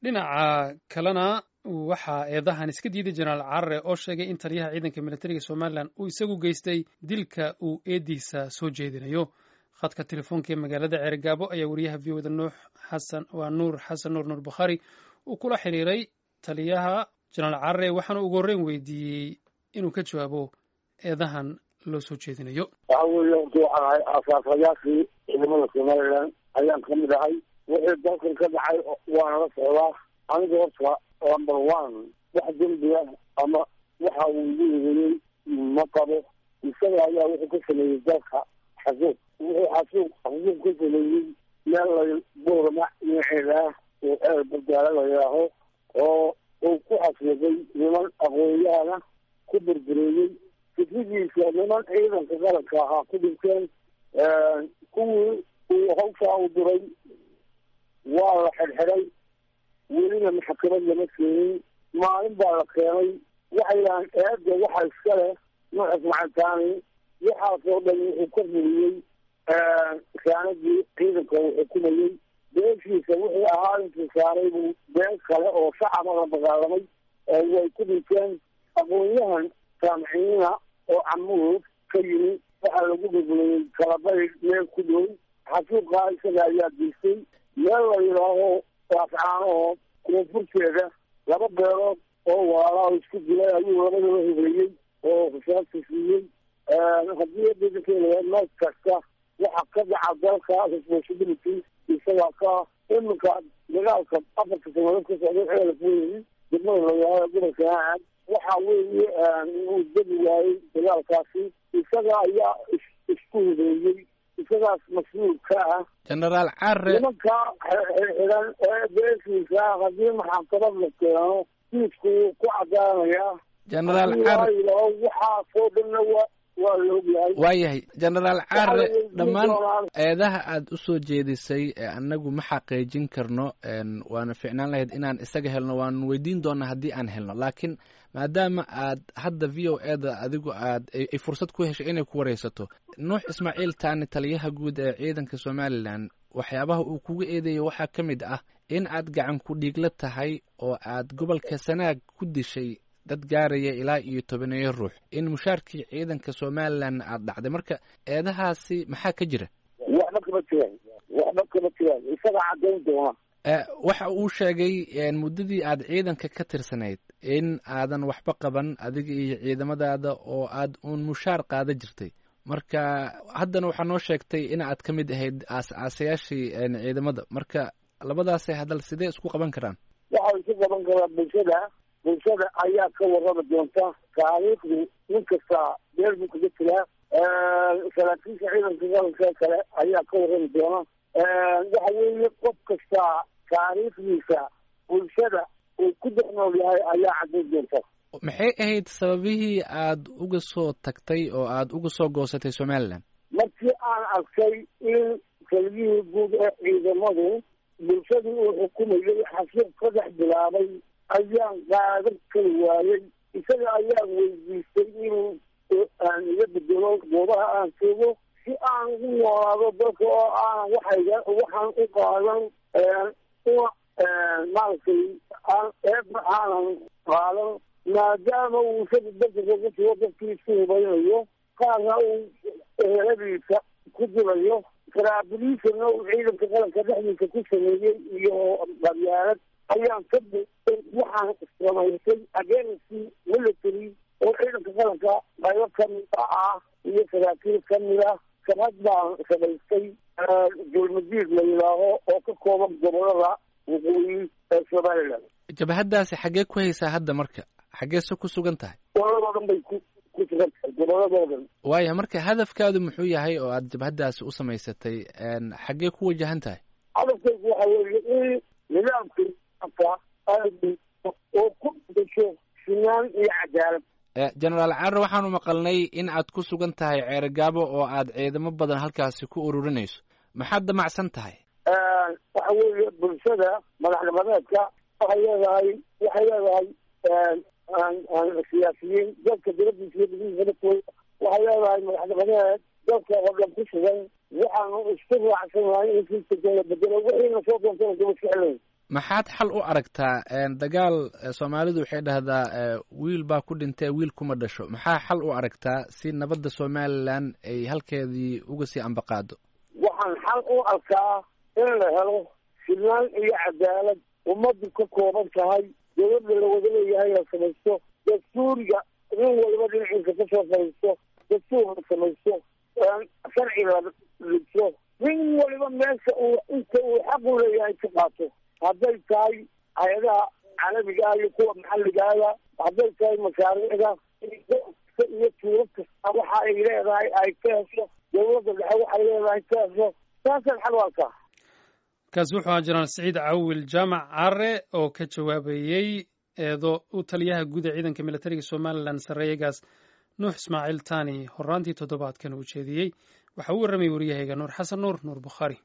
dhinaca kalena waxaa eedahan iska diiday jenaraal carare oo sheegay in taliyaha ciidanka militariga somalilan uu isagu geystay dilka uu eediisa soo jeedinayo khadka telefoonka ee magaalada ceergaabo ayaa wariyaha v oda nuux xasan waa nuur xasan nuur nuur bukhaari uu kula xiriiray taliyaha jenaraal carare waxaana ugu horreyn weydiiyey inuu ka jawaabo eedahan loo soo jeedinayo waxa weeye horta waxaan ahay aasaasayaashii ciidamada somalilan ayaan ka mid ahay wixii dalkan ka dhacay waana la socdaa aniga horta number one wax dembiga ama waxa uu igu eedeeyey ma qabo isaga ayaa wuxuu ka sameeyey dalka xasuuq wuxuu xasuuq xasuuq ka sameeyey meel la boorama dhinaceeda ah oo eer bardaala la yidhaaho oo uu ku xasuuqay niman aqoonyahana ku burbureeyey fikridiisa niman ciidanka qaranka ahaa ku dhinteen kuwii uu hawshaa u diray waa la xidhxidhay welina maxkamad lama keenin maalin baa la keenay waxay yidhahaan eedda waxa iska leh nuxus macantaani waxaasoo dhan wuxuu ka fuliyey saanadii ciidanka uu xukumayey beeshiisa wixii ahaa intuu saaray buu been kale oo shacaba la dagaalamay way ku dhinteen aqoon-yahan saamiciina oo camuud ka yimi waxaa lagu burburiyey kalabay meel ku dhow xasuuqaa isaga ayaa geystay meel la yidhaaho waafcaanoo koonfurteeda laba beelood oo walaalaha isku dilay ayuu labadaba hogeeyey oo rasaasta siiyey haddii adadakeeda meel kasta waxa ka dhaca dalka responsibility isagaa ka iminka dagaalka afarka sanadood ka socday ceelaf weyi degmada layaha gobolka aad waxa weeye uu degi waayey dagaalkaasi isaga ayaa isku hogeeyey isagaas mas-uul ka ah genaraal care nimanka xidhan ee beeshiisa haddii maxakamad la keeno diisku wuu ku cadaanayaa genaraal care yidhaaho waxaasoo dhanna wa waa la ogyahay waayahay genaraal care Waxaa la weydiin dhammaan doonaa- eedaha aad u soo jeedisay ee annagu ma xaqiijin karno een, waana ficnaan lahayd inaan isaga helno waanu weydiin doonaa haddii aan helno laakiin maadaama aad hadda v o e da adigu aad ay ay fursad ku heshay inay ku wareysato nuux ismaaciil taani taliyaha guud ee ciidanka somalilan waxyaabaha uu kuga eedeeyay waxaa ka mid ah in aad gacan ku dhiigla tahay oo aad gobolka sanaag ku dishay dad gaaraya ilaa iyo tobaneeyo ruux in mushaarkii ciidanka somalilan aad dhacday marka eedahaasi maxaa ka jira waxba kama jiraan waxba kama jiraan isaga cadayn doona Eh, waxa uu sheegay een, muddadii aad ciidanka ka tirsanayd in aadan waxba qaban adiga iyo ciidamadaada oo aad uun mushaar qaada jirtay marka haddana waxaa noo sheegtay in aad ka mid ahayd aas-aasayaashii een, ciidamada marka labadaasay hadal sidee isku qaban karaan waxaa isu qaban karaa bulshada bulshada ayaa ka warrami doonta taariikhdu nin kasta meel buu kaga jiraa saraakiisha ciidanka qaranka kale ayaa ka warrami doona waxa weeye qof kasta taariikhdiisa bulshada uu ku dhex nool yahay ayaa cadayn doonta maxay ahayd sababihii aad uga soo tagtay oo aad uga soo goosatay somalilan markii aan arkay in taliyihii guud ee ciidamadu bulshadii uu xukumayay xasuuq ka dhex bilaabay ayaan qaadan kari waayey isaga ayaan weydiistay inuu aan iga bedelo goobaha aan joogo si aan ugu noolaado dalka oo aanan waxayga waxaan u qaadan una maaragtay aan eedna aanan qaadan maadaama uu isaga dalka kaga jiro dadkii isku hubaynayo qaarna uu eheladiisa ku dilayo saraabilisana uu ciidanka qaranka dhexdiisa ku sameeyey iyo qabyaalad ayaan ka buuxay waxaan samaysay agency military oo ciidanka qaranka qaybo kamid ah iyo saraakiil kamid ah sabad baan samaystay dulmadiid la yidhaaho oo ka kooban gobolada waqooyi ee somaliland jabhaddaasi xaggee ku haysaa hadda marka xaggeese ku sugan tahay goboladoo dhan bay ku ku sugan tahay goboladoo dhan waaya marka hadafkaadu muxuu yahay oo aad jabhaddaasi u samaysatay een, xaggee ku wajahan tahay hadafkaygu waxa weeye in nidaamkii aka ay oo ku dasho sinaan iyo cadaalad Eh, genaraal carre waxaanu maqalnay in aad ku sugan tahay ceergaabo oo aad ciidamo badan halkaasi ku ururinayso maxaad damacsan tahay waxa weeye bulshada madaxnimadeedka waxay leedahay waxay leedahay siyaasiyiin dadka dibadiisa iyo gudihiisa dadkooda waxay leedahay madaxnimadeed dadka oo dhan ku sugan waxaanu isku raacsanahay in sistamka la bedelo wixiina soo doontana kuma ficlayn maxaad xal u aragtaa dagaal soomaalidu waxay dhahdaa wiil baa ku dhintee wiil kuma dhasho maxaa xal u aragtaa si nabadda somalilan ay halkeedii uga sii ambaqaado waxaan xal u arkaa in la helo sinaan iyo cadaalad ummaddu ka kooban tahay dawladda la wada leeyahay la samaysto dastuuriga nin waliba dhinaciisa kasoo fadhiisto dastuur la samaysto sharci la dhigto nin waliba meesha uu inta uu xaq u leeyahay ka qaato hadday tahay hay-adaha caalamiga ah iyo kuwa maxalligaada hadday tahay mashaariicda iyo tuuro kasta waxa ay leedahay ay ka hesho dawladda dhexe waxay leedahay ka hesho saasaan xal u arkaa kaasi wuxuu ahaa jenaraal siciid cawil jaamac care oo ka jawaabayey eedo u taliyaha guud ee ciidanka militariga somalilan sarreeyagaas nuux ismaaciil tani horaantii toddobaadkan uu jeediyey waxa uu warramayay wariyahayga nuur xasan nuur nuur bukhaari